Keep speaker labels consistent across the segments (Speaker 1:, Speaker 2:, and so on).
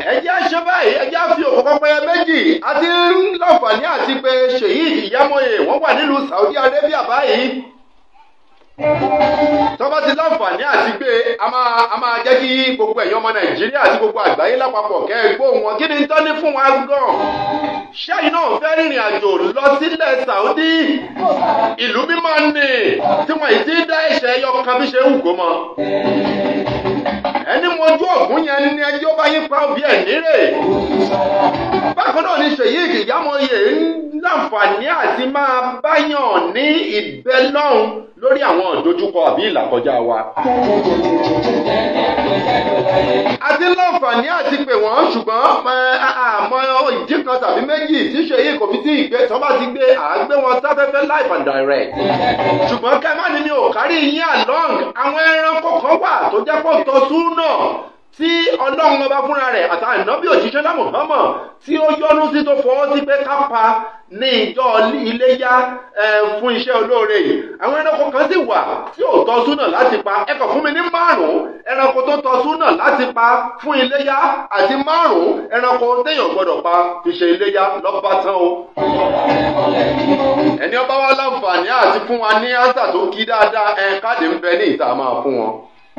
Speaker 1: ẹjẹ́ ṣe báyìí ẹjẹ́ fi òkú pẹ́pẹ́yẹ méjì àti láǹfààní àti pé ṣèyí ìyámọ̀ye wọ́n wà nílùú Saudi Arabia báyìí tọ́ba ti láǹfààní àti pé a máa a máa jẹ́ kí gbogbo ẹ̀yàn ọmọ Nàìjíríà àti gbogbo àgbáyé lápapọ̀ kẹ́ ẹ gbóhùn wọn kí ni tán ní fún wa gan ṣẹ́yìn náà fẹ́ rìnrìn àjò lọ sílẹ̀ Saudi ìlú mímọ́ ni tí wọ́n ì ti dá ẹ̀ṣẹ̀ ẹyọ kan bí ṣe ń wù kó mọ́ ẹni mojú ògún yẹn ní ẹjọ́ bá yín pa òbí ẹ̀ nírè. bákan náà ni ṣèyí ìyámọ̀ye ń láǹfààní àti máa báyàn ní ìbẹ́ lọ́hùn lórí àwọn ìdojúkọ àbí ìlàkọjá wa. àti láǹfààní àti pè wọ́n ṣùgbọ́n àmọ́ ìdí kan tàbí méjì tí ṣèyí kò fi tí ìgbé tó bá ti gbé àgbé wọn sáfẹ́fẹ́ live and direct. ṣùgbọ́n kẹ́ má ní mi ò kárí yín along àwọn ẹranko kan wà tó jẹ́ pọ̀ tọ́sún náà tí ọlọ́run ọba fúnra rẹ̀ àti ànábì òjíṣẹ́ náà Muhammad tí ó yọ́nú sí tó fọwọ́ sí pé ká pa ní ìjọ iléyá fún iṣẹ́ olóore yìí àwọn ẹranko kan sì wà tí ò tọ́ súnà láti pa ẹ kàn fún mi ní márùn-ún ẹranko tó tọ́ súnà láti pa fún iléyá àti márùn-ún ẹranko téèyàn gbọ́dọ̀ pa fi ṣe iléyá lọ́ba tán o. ẹni ọba wa láǹfààní àti fún wa ní ánsà tó kí dáadáa ẹ káàdì ń bẹ ní ìta máa fún wọn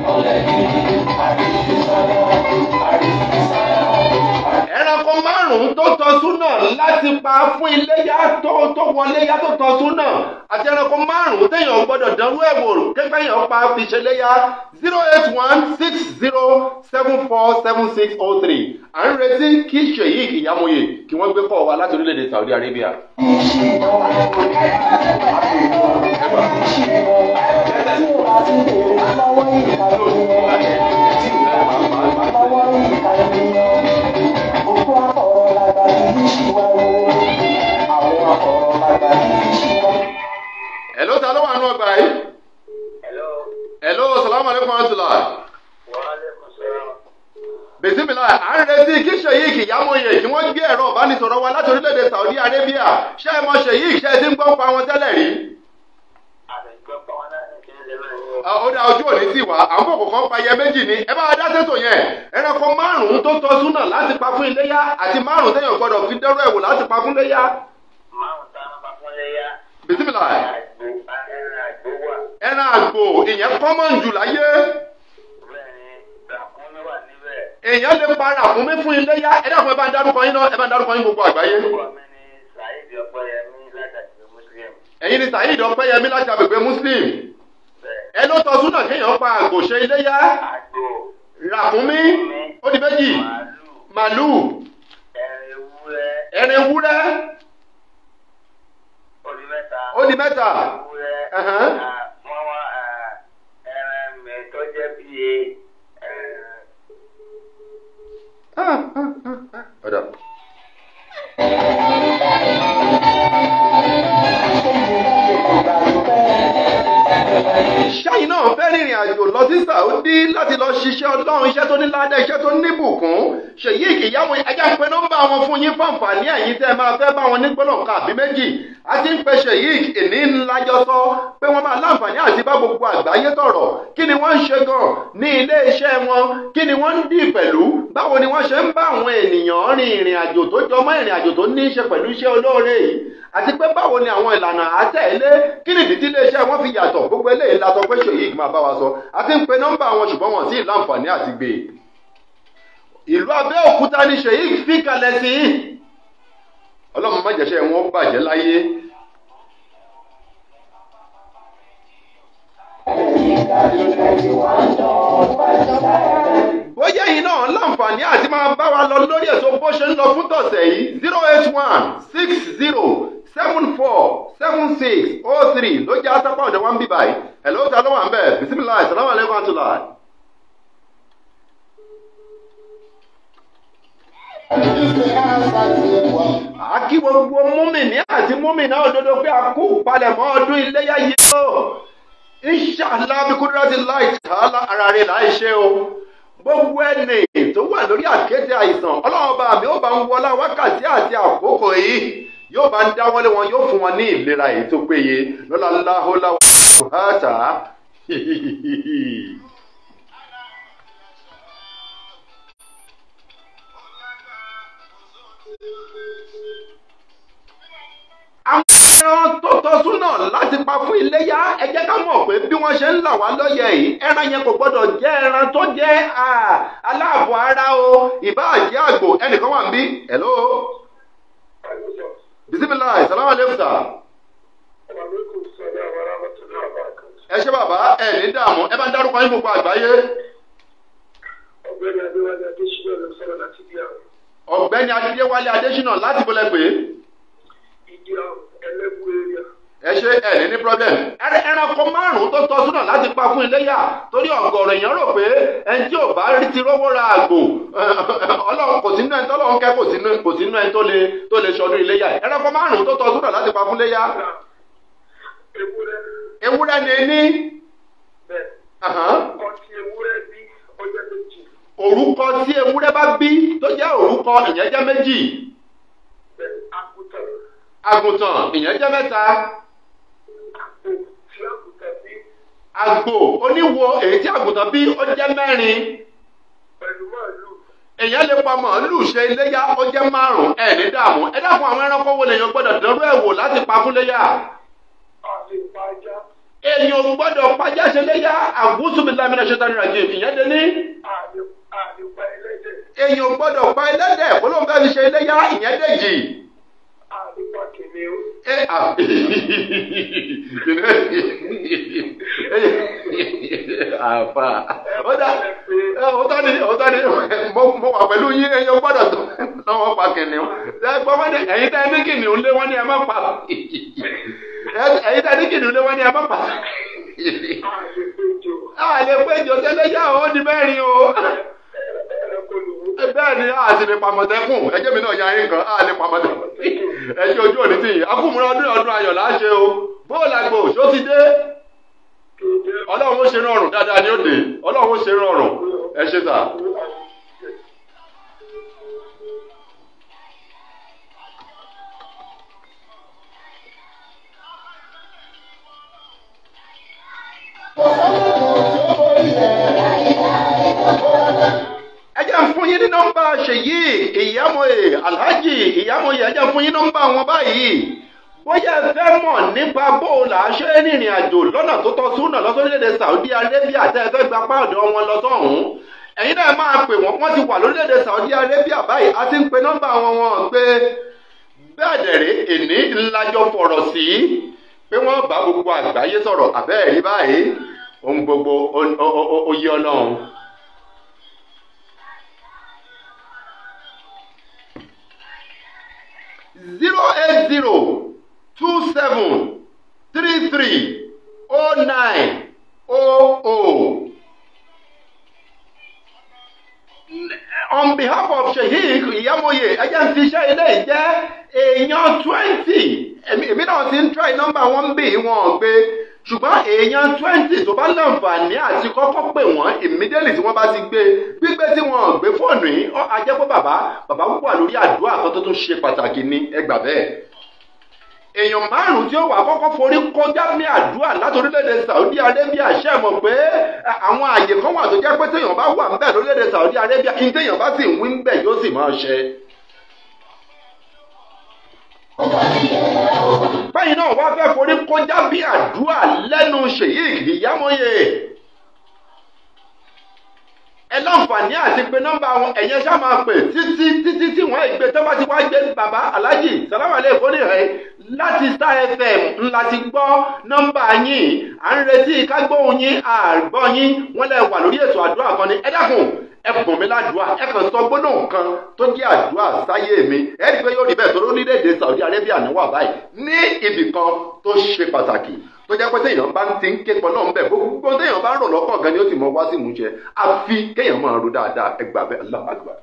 Speaker 1: ẹranko márùn-ún tó tọ́ súnà láti pa fún iléyà tó tó wọléyà tó tọ́ súnà àti ẹranko márùn-ún téèyàn gbọ́dọ̀ dánwó ẹ̀wò kékeré pa fi ṣe léyà zero eight one six zero seven four seven six oh three à ń retí kí ṣèyí ìyàmòye kí wọ́n gbé kọ́ wa láti orílẹ̀-èdè Saudi Arabia. Hello, ta ló wà nù ọgbà yìí?
Speaker 2: Hello.
Speaker 1: Hello, salamu alaikum warahmatullahi.
Speaker 2: Wa alaikum salam.
Speaker 1: Bìsímìlà, à ń retí kí Ṣèyík Ìyámọ̀yè kí wọ́n gbé ẹ̀rọ ìbánisọ̀rọ̀ wa láti orílẹ̀-èdè Saudi Arabia. Ṣé ẹ mọ Ṣèyík ṣe ti ń gbọ́ pa wọn tẹ́lẹ̀ rí?
Speaker 2: Àgbẹ̀gbẹ́ pa wọn náà ní kí n lè máa yọ.
Speaker 1: Ah, Ó dá ojú òní sí wa, àwọn kòkò kan pa ẹyẹ méjì ni. Ẹ bá wa dá sẹ́tò yẹn. Ẹranko márùn-ún tó tọ́ súnà láti pa fún iléyá àti márùn-ún téèyàn gbọ́dọ̀ fi dẹ́rọ ẹ̀wò láti pa fún iléyá.
Speaker 2: Márùn-ún tá a máa pa fún léyà.
Speaker 1: Bìsímìlà,
Speaker 2: Àgbo ẹran àgbo wà.
Speaker 1: ẹran àgbò ìyẹn kọ́mọ̀n jù láyé.
Speaker 2: Bẹ́ẹ̀ ni ràkúnmí wà níbẹ̀.
Speaker 1: Èèyàn lè para àfúnmí fún iléyá. Ẹ dákun ẹ bá ń dárúkọ yín náà, ẹ bá ń dárúkọ yín gbogbo àgbáyé.
Speaker 2: Orúkọ mi ni Saheed Ọpẹ́yẹmí látàkì Muslim.
Speaker 1: Ẹ̀yin ni Saheed Ọpẹ́yẹmí láti agbègbè Muslim.
Speaker 2: Bẹ́ẹ̀
Speaker 1: ẹ ló tọ́ súnà kéèyàn pa àgbò ṣe iléyá
Speaker 2: àgbo
Speaker 1: ràkúnmí ó di méjì
Speaker 2: màálù
Speaker 1: màlúù
Speaker 2: ẹran ewúrẹ́
Speaker 1: ẹrin ewúrẹ́
Speaker 2: ó di mẹ́ta.
Speaker 1: ó di mẹ́ta
Speaker 2: Ewúrẹ́
Speaker 1: Ẹ̀hán.
Speaker 2: ah, wọ́n wá ah, ẹran mẹ́tọ́ jẹ́ bíi
Speaker 1: Ah, ah, ah, ah. ọ̀dà. ṣáyìn náà fẹ́ rìnrìn àjò lọ sí Saudi láti lọ ṣiṣẹ́ ọlọ́run iṣẹ́ tó ní ládẹ́ iṣẹ́ tó ní bùkún ṣèyí ìkìyàwó ẹjá ń pe nọ́mbà wọn fún yín fún àǹfààní ẹ̀yin tẹ́ ẹ máa fẹ́ bá wọn ní gbọ́dọ̀ kan àbí méjì a ti ń pe ṣèyí ìní ńlájọ sọ pé wọ́n máa láǹfààní àti bá gbogbo àgbáyé tọ̀rọ̀ kí ni wọ́n ń ṣe gan ní ilé iṣẹ́ wọn kí ni wọ́n ń dì pẹ̀lú báwo ni wọ́n ṣe ń bá àwọn ènìyàn rin ìrìn àjò tó jọmọ́ ìrìn àjò tó ní í ṣe pẹ̀lú iṣẹ́ olóore yìí àti pé báwo ni àwọn ìlànà àtẹ̀lé kí nìdí tí iléeṣẹ́ wọn fi yàtọ̀ gbogbo eléyìí la sọ pé ṣèyí máa bá wa sọ àti ń pe nọ́mbà wọn ṣùgbọ́n wọn sì láǹfààní àti gbé e. ìlú Abẹ́òkúta ni ṣèyí fi kalẹ̀ sí i ọlọ́run má jẹ́ṣẹ́ wọn bàjẹ́ láyé. bóyá yìí náà láǹfààní àti máa bá wa lọ lórí ètò bó ṣe ń lọ fún tọ̀sẹ̀ yìí zero eight one six zero seven four seven six oh three ló jẹ́ asápá ọ̀dọ̀ wa ń bí báyìí ẹ̀ ló ta ló wà ń bẹ̀ bisimilahi salamu aleykum atula. àkí gbogbo múmìnì àti múmìnà òdodo pé a kú palẹ̀mọ́ ọdún iléyà yìí o inṣàlá bí kúndúrátì láì tààlà ara rẹ̀ láì ṣe o gbogbo ẹnì tó wà lórí àkéte àìsàn ọlọ́run ọba mi ó bá ń wọlá wákàtí àti àkókò yìí yóò bá ń dáwọ́lé wọn yóò fún wọn ní ìlera èyí tó péye lọ́la láhólá wàhátà láti pa fún iléyá ẹ jẹ́ ká mọ̀ pé bí wọ́n ṣe ń là wá lọ́yẹ̀ yìí ẹran yẹn kò gbọ́dọ̀ jẹ́ ẹran tó jẹ́ aláàbọ̀ ara o ìbáà jẹ́ àgbò ẹnìkan wà ń bí hello bisimilayi salamu aleykum sa. ẹ ṣé bàbá ẹ ní dààmú ẹ bá ń dárúkọ yín gbogbo àgbáyé.
Speaker 3: ọ̀gbẹ́ni adéwálé adésínà ló sọ̀rọ̀ láti bí àwọn.
Speaker 1: ọ̀gbẹ́ni adéwálé adésínà láti bọ́lẹ̀ pé.
Speaker 3: ìdí àwọn ẹlẹ́bù area.
Speaker 1: ẹ ṣe ẹ ní ní problem. ẹranko márùn-ún tó tọ́ súnà láti pa fún iléyà torí ọ̀gọ̀rọ̀ èèyàn rò pé ẹni tí ò bá rí ti rówó ra àgbò ọlọ́run kò sínú ẹni tọ́lọ́run kẹ́ kò sínú kò sínú ẹni tó lè tó lè ṣọdún iléyà ẹranko márùn-ún tó tọ́ súnà láti pa fún iléyà.
Speaker 3: ewúrẹ́.
Speaker 1: ewúrẹ́ ni ní.
Speaker 3: bẹ́ẹ̀ ọtí ewúrẹ́ bí ọjọ́ méjì.
Speaker 1: orúkọ tí ewúrẹ́ bá bí tó jẹ́ orúkọ ìyẹn jẹ́ méjì.
Speaker 3: bẹ́ẹ̀ àgùntàn.
Speaker 1: àgùntàn ìyẹn jẹ́ mẹ́ta.
Speaker 3: àgbò tí àgùntàn bí.
Speaker 1: àgbò oníwo èyí tí àgùntàn bí ó jẹ́ mẹ́rin.
Speaker 3: pẹ̀lú màálù.
Speaker 1: èèyàn lè pa màálù ṣe iléyà ó jẹ́ márùn-ún ẹ̀ ní dààmú ẹ dákun àwọn ẹranko wo lèèyàn gbọ́dọ̀ dánrú ẹ̀ wò láti pa fún léyà.
Speaker 3: àlè pa ajá.
Speaker 1: èèyàn gbọ́dọ̀ pàjá ṣe léyà àgùsùnmílámínà ṣẹta nínú àjẹ ìyẹn dé ní.
Speaker 3: àlè àlè pa ẹlẹ́dẹ̀.
Speaker 1: èèyàn gbọ́dọ̀ pa ẹlẹ́dẹ̀ kó ló ń fẹ́ fi ṣe iléyà ìyẹn dèjì.
Speaker 3: àlè pa kìnìún.
Speaker 1: ẹ à àfà ó dá ọ̀tọ̀ ni ọ̀tọ̀ ni mo wà pẹ̀lú yín ẹ̀yin gbọ́dọ̀ tó lọ́wọ́ pa kìnìún ẹ gbọ́ wọ́n ní ẹ̀yin tẹ́ ní kìnìún lé wọ́n ní ẹ má pa ẹ̀yin tẹ́ ní kìnìún lé wọ́n ní ẹ má pa.
Speaker 3: àlè péjọ.
Speaker 1: a lè péjọ tẹ́lẹ̀ yá o ní mẹ́rin o
Speaker 3: ẹranko lòwú.
Speaker 1: bẹ́ẹ̀ ni a sì lè pàmọ̀tẹ́kùn ẹjẹ́ mi náà ya yín kan a lè pàmọ̀tẹ́kùn ẹjẹ́ ojú òní tì yín akúmúra ọdún ọdún ayọ̀ láṣẹ o bóòlù àgbò ṣó ti dé ọlọ́run ó ṣe rọrùn dáadáa ni ó dé ọlọ́run ó ṣe rọrùn ẹ ṣe sà. ẹ jẹ́ ń fún yín ní nọ́mbà ṣèyí ìyámọ̀ye alhaji ìyámọ̀ye ẹ jẹ́ ń fún yín nọ́mbà wọn báyìí bóyá ẹ fẹ́ mọ̀ nípa bóòlù àṣẹ rìnrìn àjò lọ́nà tó tọ́ súnà lọ́sọ́lẹ́dẹ̀ Saudi Arabia tẹ́ ẹ fẹ́ gba páàdọ̀ wọn lọ sọ́hún ẹ̀yin náà máa pè wọ́n wọ́n ti wà lórílẹ̀‐èdè Saudi Arabia báyìí a ti ń pe nọ́mbà wọn wọn pé bẹ́ẹ̀ dẹ̀rẹ́ èní ńlájọ fọ̀rọ̀ sí pé wọ́n bá gbogbo àgbáyé sọ̀rọ̀ àbẹ́ẹ̀rí báyìí ohun gbogbo oyè ọlọ́run. zero eight zero two seven three three oh nine oh oh. on behalf of sheik iyamoye ẹjẹ ń fiṣẹ́ ilé jẹ́ èèyàn twenty èmi náà ti ń try nọ́mbà wọn bí wọn gbé ṣùgbọ́n èèyàn twenty tó bá láǹfààní àti kọ́kọ́ pè wọ́n immediately tí wọ́n bá ti gbé gbígbé tí wọ́n gbé fóònù yìí ó a jẹ́ pé bàbá bàbá wà lórí àdúrà kan tó tún ṣe pàtàkì ní ẹgbà bẹ́ẹ̀. èèyàn márùn-ún tí ó wà kọ́kọ́ forí kọjá ní àdúrà láti orílẹ̀-èdè Saudi Arabia ṣe mọ̀ pé àwọn àyè kan wà tó jẹ́ pé téèyàn bá wà ńbẹ̀ lórílẹ̀-èdè Saudi Arabia kí téèyàn bá sì ń wí ńbẹ̀ yóò sì máa ṣe. báyìí náà wá fẹ́ forí kọjá bí àdúrà lẹ́nu ṣèyí ìyámọ́yè ẹ láǹfààní àti pé nọ́mbà wọn ẹ̀yẹn ṣá máa pè títí títí tí wọ́n ìgbé tó bá ti wá gbé bàbá aláàjì sàlámàlẹ́ ìfọ́nì rẹ̀ láti Star FM ńlá ti gbọ́ nọ́mbà yín à ń retí kágbóhùn yín àgbọ̀ yín wọ́n lẹ̀ wà lórí ètò àdúrà kan ní ẹ dákun ẹ pọ̀n mi ládùúà ẹ kàn sọ gbólóhùn kan tó jẹ́ àdúrà sáyé mi ẹ rí i pé yóò rí bẹ́ẹ̀ tó lórílẹ̀‐èdè Saudi Arabia ní wà báyìí ní ibì kan tó ṣe pàtàkì tó jẹ́ pé téèyàn bá ń ti ń ké pọ̀ náà ń bẹ̀ gbogbo téèyàn bá ń rò lọ́kàn gan ni ó ti mọ wá sí ìmúṣẹ àfi kéèyàn máa ro dáadáa ẹ gbà bẹ́ẹ̀ Allahu Akbar.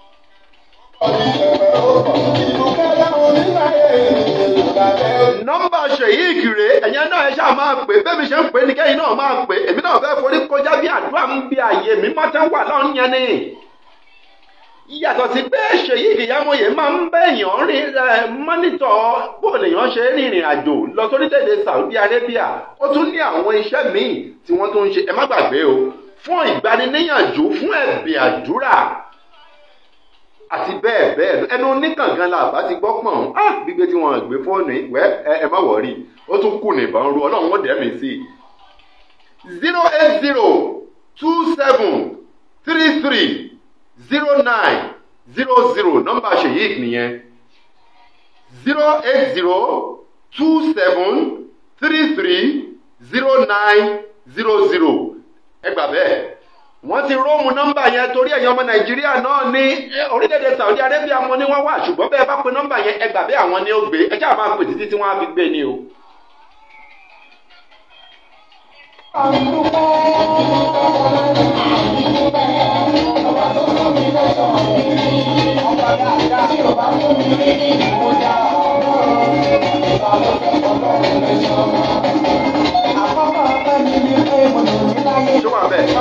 Speaker 1: nọ́mbà ṣèyí ìkìrè ẹ̀yẹn náà ẹ ṣáà máa pè bẹ́ẹ̀ mi ṣe ń pè ní kẹ́yìn náà máa pè èmi náà fẹ́ forí kọjá bí àdúrà ń bí àyè mi má tẹ́ wà lọ́rùn yẹn ni yàtọ̀ sí pé ṣèyí ìyámọ̀yé máa ń bẹ̀yàn rìn mọ́nítọ̀ bó lèèyàn ṣe rìnrìn àjò lọ sórílẹ̀-èdè Saudi Arabia ó tún ní àwọn iṣẹ́ míì tí wọ́n tún ń ṣe ẹ má gbàgbé o fún ìgbaniníyànjú fún ẹ̀bì àdúrà àti bẹ́ẹ̀ bẹ́ẹ̀ ẹnu oníkàngán la bá ti gbọ́ pọ̀n á gbígbé tí wọ́n gbé fóònù ìwẹ́ ẹ má wọ̀rí ó tún kù nìbọn ru ọlọ́run ó dẹ́mi sí i zero eight zero two seven three three zero nine zero zero nọ́mbà Sheikh nìyẹn zero eight zero two seven three three zero nine zero zero ẹ gbà bẹ́ẹ̀ wọ́n ti róòmù nọ́mbà yẹn torí ẹ̀yin ọmọ nàìjíríà náà ní orílẹ̀-èdè saudi arabia mọ́ ni wọ́n wà ṣùgbọ́n bẹ́ẹ̀ bá pe nọ́mbà yẹn ẹ gbà bẹ́ẹ̀ àwọn ni ó gbé ẹ jáà máa pè títí tí wọ́n á fi gbé ni o. ṣó wà bẹ́ẹ̀.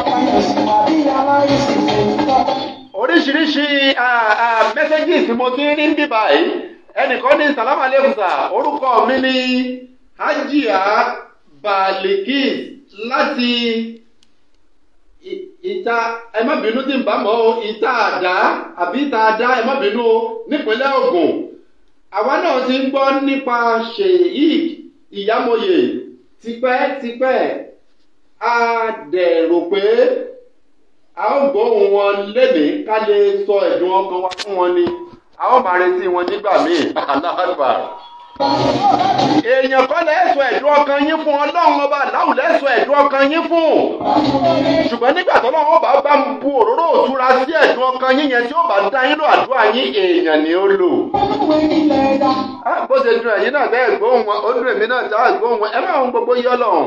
Speaker 1: oríṣiríṣi mẹ́sẹ́gì tí mo ti ń rí ń bíbá yìí ẹnìkan ní sàlámà lẹ́kùsà orúkọ mi ní hajia balikis láti I- ìta ẹ má bínú tí n bá mọ̀ o ìta àdá àbí ìta àdá ẹ má bínú o nípínlẹ̀ Ògùn àwa náà ti ń gbọ́ nípa sheik ìyámọ̀yè tipẹ́tipẹ́ a dẹ̀ rò pé a ó gbóhùn wọn lénìí ká lè sọ ẹ̀dùn ọkàn wa fún wọn ni a ó máa retí wọn nígbà míì aláàbà. èèyàn kọ́ lẹ́sọ̀ ẹ̀dùn ọkàn yín fún ọlọ́run ọba aláwù lẹ́sọ̀ ẹ̀dùn ọkàn yín fún ṣùgbọ́n nígbà tó lọ́wọ́ bá bá ń bu òróró òtura sí ẹ̀dùn ọkàn yín yẹn tí ó bá dá yín lò àdúrà yín èèyàn ni ó lò. Ah, bó ṣe dùn ẹ̀yin náà tẹ́ ẹ̀ gbóhùn wọn ó dùn èmi náà tẹ́ ẹ̀ gbóhùn wọn ẹ máa ń gbogbo yọ lọ́hùn.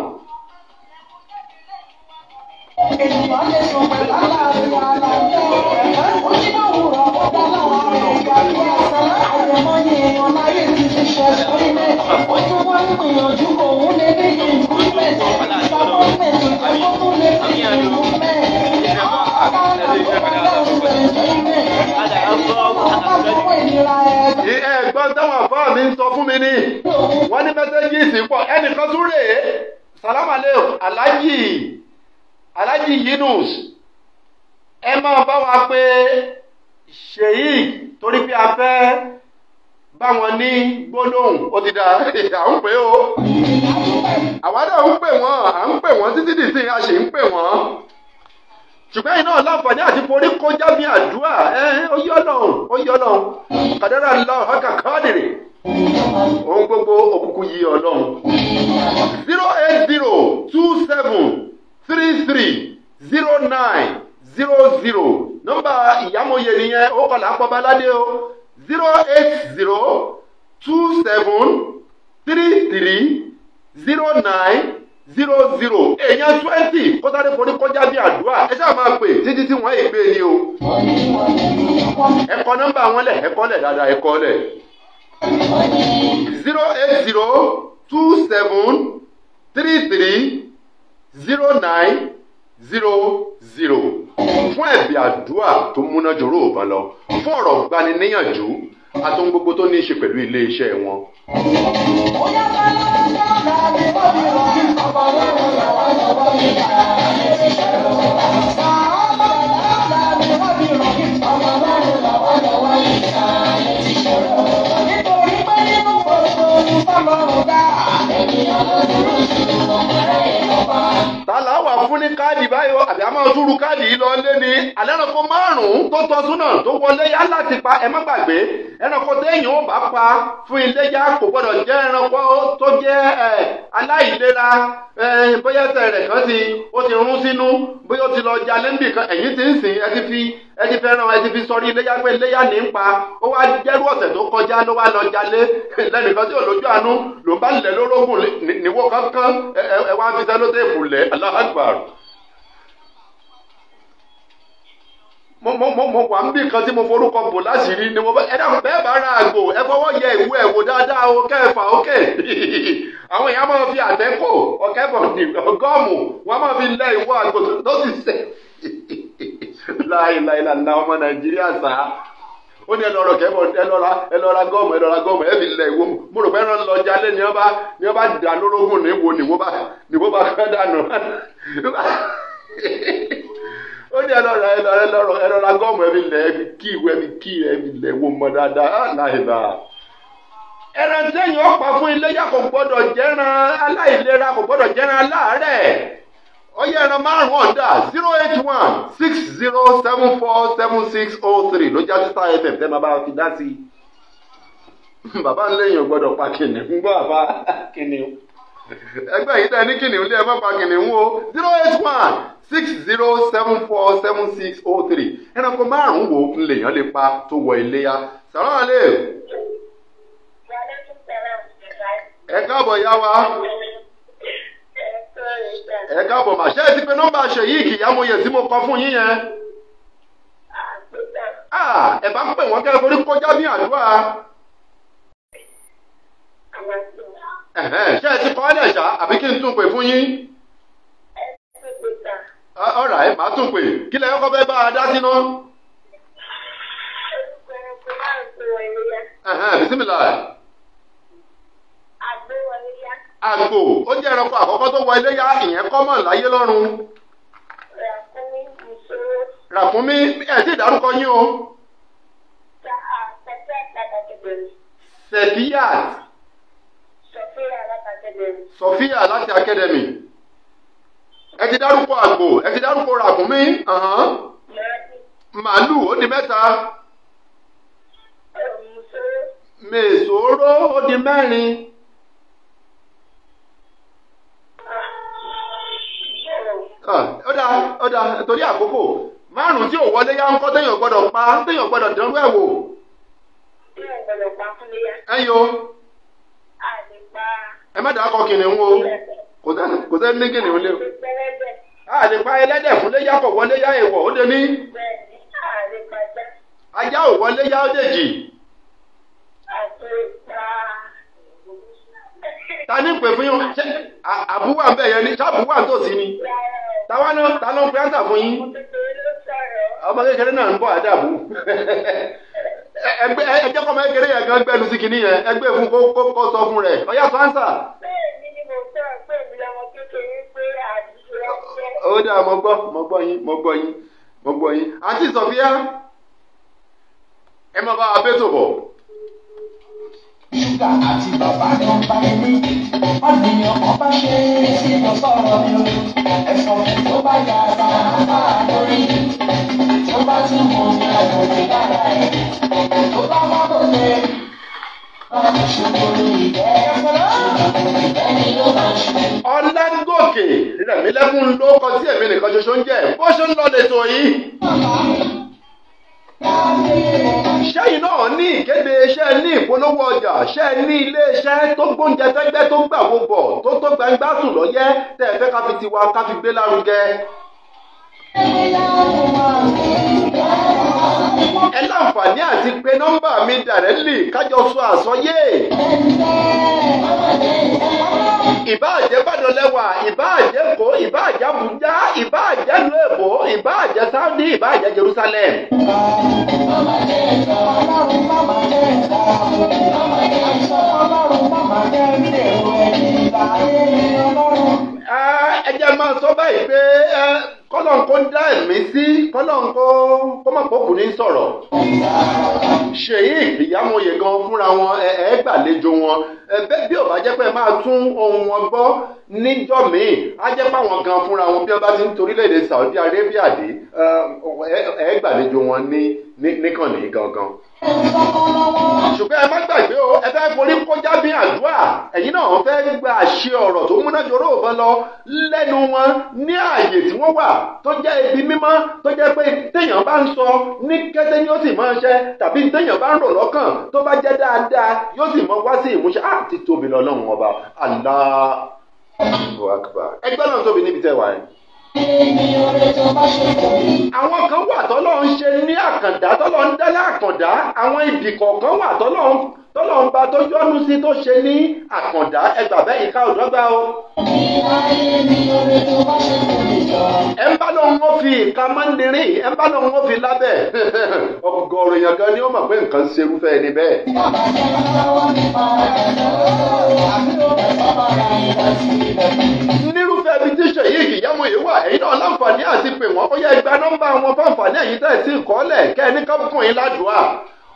Speaker 1: ẹ̀gbọ́n táwọn àfáà mi ń sọ fún mi ní wọ́n ní mẹ́sẹ́gìsì pọ̀ ẹnìkan tún rèé sàlámàlẹ́ alájì alájì yinus ẹ máa bá wa pé sheik torí pé a fẹ́ bá wọn ní gbólóhùn ó ti dá à ń pè ó àwa náà ń pè wọ́n à ń pè wọ́n títí dìsín a sì ń pè wọ́n ṣùgbọ́n iná láǹfààní àti forí kọjá bí àdúrà ẹ ó yọ lọ́hùn ó yọ lọ́hùn kàdárà lọ́hùn ọkà káàdìrì ohun gbogbo òkùnkùn yìí ọlọ́run zero eight zero two seven three three zero nine zero zero nọ́mbà ìyámọ̀yé nìyẹn ó kọlà pọ́báládé o zero eight zero two seven three three zero nine zero zero èèyàn twenty kó sáré forí kọjá bí àdúrà ẹ ṣáà máa pè títí tí wọ́n ègbé ni o ẹ kọ nọ́mbà wọn lẹ̀ ẹ kọ lẹ̀ dáadáa ẹ kọ lẹ̀ zero eight zero two seven three three zero nine zero zero fún ẹ̀bí àdúrà tó múná jòrò òbá lọ fún ọ̀rọ̀ gbaniníyànjú àtòun gbogbo tó ní í ṣe pẹ̀lú ilé iṣẹ́ wọn. tààlà wà fún ní káàdì báyọ̀ àbí a máa túrú káàdì yìí lọ lé ní alẹ́ ẹranko márùn-ún tó tọ́ súnà tó wọlé yá láti pa ẹ má gbàgbé ẹranko téèyàn ó bá pa fún iléyá kò gbọdọ̀ jẹ́ ẹranko tó jẹ́ ẹ aláìlera ẹ bóyá ẹsẹ̀ rẹ̀ kan ti ó ti rún sínú bóyá ó ti lọ jalè níbì kan ẹ̀yìn ti ń sìn ẹ ti fi ẹ ti fẹ́ràn ẹ ti fi sọrí iléyá pé iléyá ní ń pa ó wá jẹ́rú ọ̀sẹ̀ tó kọjá ló wá lọ jalè lẹ́nìkan tí ò lójú àánú ló bá lẹ̀ lórógùn níwó kankan ẹ wá fi sẹ́lótéèpù lẹ̀ aláhàgbàrù. mo mo mo mo wà ń bí kan tí mo forúkọ bò láṣìírí ni mo bá ẹ dáhùn bẹ́ẹ̀ bá ra àgbò ẹ fọwọ́ yẹ ìwé ẹ̀ wò dáadáa o kẹfà ókè àwọn èèyàn máa fi àtẹ́kò ọ̀kẹ́bọ̀ ní gọ́ọ̀mù wọ́n máa fi lẹ ìwọ àgbò tó sì sẹ̀ láìláìláìlá ọmọ nàìjíríà sá ó ní ẹ lọ́rọ̀ kẹ́bọ̀ ẹ lọ́ra ẹ lọ́ra gọ́ọ̀mù ẹ lọ́ra gọ́ọ̀mù ẹ fi lẹ ìwọ mo rò pé ẹ lọ jalè ní ọba ní ọba dà lórógùn níwo níwo bá níwo bá kán dànù ó ní ẹlọ́ra ẹlọ́ra ẹlọ́ra ẹlọ́ra gọ́ọ̀mù ẹbí lẹ̀ ẹbí kí ìwé ẹbí kí ẹbí lẹ̀ wò mọ́ dáadáa láìba. ẹran tẹ́yìn ọ̀pá fún iléyà kò gbọ́dọ̀ jẹ́ran aláìlera kò gbọ́dọ̀ jẹ́ran aláàárẹ̀ ọyẹ ẹran márùn ọ̀dà zero eight one six zero seven four seven six oh three ló já títà fm tẹ́ máa bá fi dá sí i bàbá ń léyìn ò gbọ́dọ̀ pa kìnìún ń gbọ́ àbá kìnìún ẹgbẹ́ yìí tẹ́ ní kìnìún lé ẹ má pa kìnìún o zero eight one six zero seven four seven six oh three ẹranko márùn-ún wo ń lèèyàn lè pa tó wọ iléyà sàrán àlè ẹ káàbọ̀ yá wa ẹ káàbọ̀ mà ṣe é ti pe nọ́mbà ṣèyí kìyàmóye tí mo kọ fún yín yẹn Ah, ẹ bá ń pè wọ́n kẹ́ ẹ forí kọjá ní àdúrà Ẹ̀hẹ́n, ṣé ẹ ti kọ́ ẹ́ lẹ̀ ṣá àbí kí n tún pè fún yín ọ̀rà ẹ̀ máa tún pè kí lẹ́yìn kọ́ fẹ́ bá a dá síná Ẹ̀hẹ́n, bisimilá àgbò ó jẹ́ ẹranko àkọ́kọ́ tó wọ iléyà ìyẹn kọ́mọ̀ láyé lọ́run ràkúnmí ẹ̀ sì dárúkọ yín o Sefiyat Sofia láti academy ẹ ti dárúkọ àgbò ẹ ti dárúkọ ràkúnmí ọ̀hán. màálù ó di mẹ́ta mèsòrò ó di mẹ́rin Ah, ó dáa ó dáa torí àkókò márùn tí ò wọlé yá ń kọ́ téèyàn gbọ́dọ̀ pa téèyàn gbọ́dọ̀ dánwó ẹ̀ wò ẹ̀yọ ẹ má dàá kọ kìnìún o kò sẹ́ni kò sẹ́ni ní kìnìún lé o a lè pa ẹlẹ́dẹ̀ fún léyà kọ̀ wọlé yá èèwọ̀ ó dé ní ajá ò wọlé yá ó dèjì ta ní pè fún yín ṣé à- àbúwà ń bẹ̀ yẹn ni ṣáàbùwà ń tòsí ni táwa ló ta ló ń pe áńtà fún yín ọmọ kékeré náà ń bọ̀ àdàbù ẹgbẹ́ ẹjẹ́ kọ́ ọmọ kékeré yẹn gan gbẹ́nu sí kinní yẹn ẹgbẹ́ fún kó kó kó sọ fún rẹ̀ ọ̀yá sọ áńsà ó dà mo gbọ́ mo gbọ́ yín mo gbọ́ yín mo gbọ́ yín àǹtí sọ̀fíà ẹ máa bá wa bẹ́tò bọ̀.
Speaker 4: ṣúgà àti bàbá ni wọ́n bá mi ní. wọ́n ní ọkàn bá ṣe é sí lọ sọ̀rọ̀ mi o. ẹ̀fọ́ mi tó bá yà bá bá a lórí. tó bá tún mú mi àgbòdì lára ẹ̀. tó bá má bòde. wọ́n ti ṣubú ìgbẹ́. ṣubú ìgbẹ́ ni ló máa ṣubú.
Speaker 1: ọlágòkè rẹ̀mílẹ́kùn ló kọ sí èmi nìkan ṣoṣo ń jẹ́ bó ṣe ń lọ lẹ́tọ̀ yìí. sẹ́yìn náà ní ìkéde iṣẹ́ ní ìpolówó ọjà ṣẹ́ ní ilé-iṣẹ́ tó gbóúnjẹ fẹ́gbẹ́ tó gbà wo bọ̀ tó tó gbangba sùn lọ́yẹ́ tẹ́ ẹ fẹ́ ká fi tiwa ká fi gbé lárugẹ. ẹ láǹfààní àti pé nọ́mbà mi dàrẹ́lì kájọ sọ àsọyé. ìbáàjẹ́ Ìbàdàn lẹ́wà ìbáàjẹ́ Èkó ìbáàjẹ́ Àbújá ìbáàjẹ́ ìlú Èbó ìbáàjẹ́ Saudi ìbáàjẹ́ Jerusalem.
Speaker 4: ọlọ́run má máa jẹ́ ìta. ọlọ́run má máa jẹ́ ìdèrò ẹ̀yìn láyé ọlọ́run.
Speaker 1: Ah, ẹ jẹ́ máa sọ báyìí pé eh, kọ́lọ́n kó dá ẹ̀mí sí kọ́lọ́n kó kó má pòkù ní sọ̀rọ̀. ṣèyí ìyámọ̀yè gan fúnra wọn ẹ ẹ gbàlejò wọn ẹ bẹ́ẹ̀ bí ò bá jẹ́ pé ẹ máa tún ohun wọn gbọ́ níjọ́ míì á jẹ́ pé àwọn gan fúnra wọn bí wọ́n bá ti ń torílẹ̀-èdè Saudi Arabia dé ẹ ẹ gbàlejò wọn ní ní- níkànnì gangan ṣùgbọ́n ẹ má gbàgbé o ẹ fẹ́ forí kọjá bí àdúrà ẹ̀yin náà fẹ́ gba àṣẹ ọ̀rọ̀ tó múná jọrọ òbọn lọ lẹ́nu wọn ní ààyè tí wọ́n wà tó jẹ́ ibi mímọ́ tó jẹ́ pé téèyàn bá ń sọ ní kété ni ó sì máa ṣe tàbí téèyàn bá ń rò lọ́kàn tó bá jẹ́ dáadáa yóò sì mọ wá sí ìmúṣẹ á ti tóbi lọ́lọ́run ọba Allahu Akbar ẹgbẹ́ náà tóbi níbi tẹ́ wà yẹn
Speaker 4: Èmi oore tó bá ṣe kò ní.
Speaker 1: àwọn kan wà tọ́lọ́ ń ṣe ní àkàndá tọ́lọ́ ń dá lákàndá àwọn ibì kọ̀ọ̀kan wà tọ́lọ́ ń tọ́lọ́ ń ba tó yọ́nú sí tó ṣe ní àkàndá ẹgbà bẹ́ẹ̀ ìka òdọ́gba o.
Speaker 4: Ìláyé mi oore tó bá ṣe kò ní jọ.
Speaker 1: ẹ ń bá lóun ó fi ìka mọ́ndínrín ẹ ń bá lóun ó fi lábẹ́ ọgọ́rùn èèyàn gan ni ó mọ̀ pé nǹkan ṣerúfẹ́ ẹni bẹ́ẹ̀.
Speaker 4: Bàbá jẹ́ lọ́wọ́ nípa ẹ̀dọ́. Àbí ó bẹ̀ bàbá ra ìgbà sí ibẹ̀.
Speaker 1: nírúfẹ́ ibi tí ṣèyí ìyàmú yìí wà ẹ̀yin náà láǹfààní àti pè wọ́n ó yẹ gba nọ́mbà wọn fáǹfààní ẹ̀yin tẹ́ ẹ̀ sí ìkọ́lẹ̀ kẹ́ ẹ ní kábùkùn yín ládùúà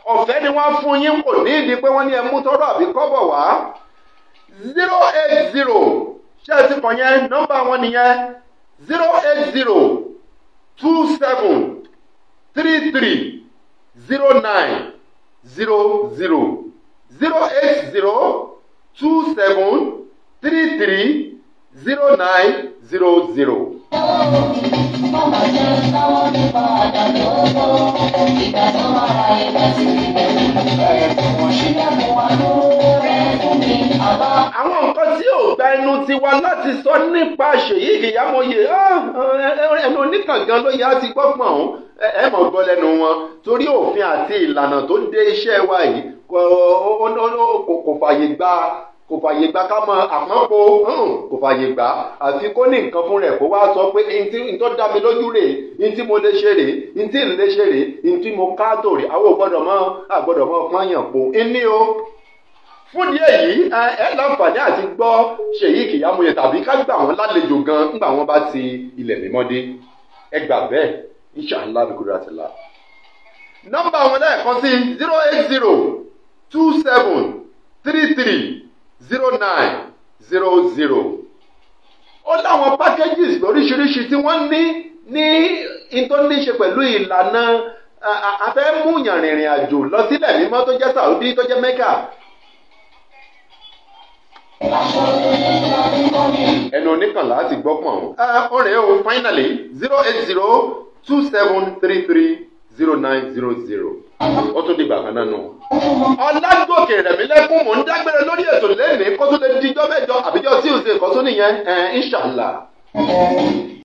Speaker 1: ọ̀fẹ́ ni wọ́n fún yín kò ní ìdí pé wọ́n ní ẹ mú tọ́rọ àbí kọ́bọ̀ wá zero eight zero ṣé ẹ ti kàn yẹn nọ́mbà wọn nìyẹn zero eight zero two seven three three zero nine zero zero zero eight zero two seven three three zero nine zero zero.
Speaker 4: Mama jẹ́ káwọn nípa àdàlọ́ ìgbà tó máa ra ẹgbẹ́ sí ibẹ̀. Bẹ̀rẹ̀ fún wọn sílẹ̀kùn wa lóore fún mi àbá.
Speaker 1: àwọn nǹkan tí ò gba ẹnu tiwa láti sọ nípa ṣèyí ìyámọye ẹnu oníkàngán ló yá ti gbọ́pọ̀n ọ̀hún ẹ ẹ mọ̀ gbọ́ lẹ́nu wọn torí òfin àti ìlànà tó dé iṣẹ́ wa yìí kò kò- kò fàyè gba kò fàyè gba ká mọ àpọ́npo hàn, kò fàyè gbà àfi kó ní nǹkan fún rẹ̀ kó wá sọ pé ntí ntọ́ dá mi lójú rèé ntí mo lè ṣe rèé ntí ń lè ṣe rèé ntí mo ká tò rèé àwọn ò gbọ́dọ̀ mọ́ àgbọ́dọ̀ mọ́ pọ́nyàn po ní o fúndì èyí ẹ ẹ láǹfààní àti gbọ́ ṣèyí kìyàmóye tàbí ká gbà wọ́n lálejò gan ńgbà wọ́n bá ti ilẹ̀ mímọ́ dé ẹ gbà bẹ́ẹ̀ inṣàlá bíkúrò àtìlá. nọ́mbà wọn lẹ́ẹ̀kan sí zero eight zero two seven three three zero nine zero zero. ó láwọn packages lóríṣiríṣi tí wọ́n ní ní ìtọ́níṣe pẹ̀lú ìlànà a- a- afẹ́múyàn rìnrìn àjò lọ sílẹ̀ mímọ́ tó jẹ́ Saudi tó jẹ́ Mecca ẹnu oníkànlá ti gbọ́ pọ̀n. ó rèé o finally zero eight zero two seven three three zero nine zero zero. ó tún di gbàgbọ́n náà nù. ọ̀làgòkè rẹ̀mílẹ́kùn mò ń dágbére lórí ètò lẹ́nìí kó tó lè dijọ́ mẹ́jọ àbíjọ́ tí ò ṣe kó tó nìyẹn inshallah.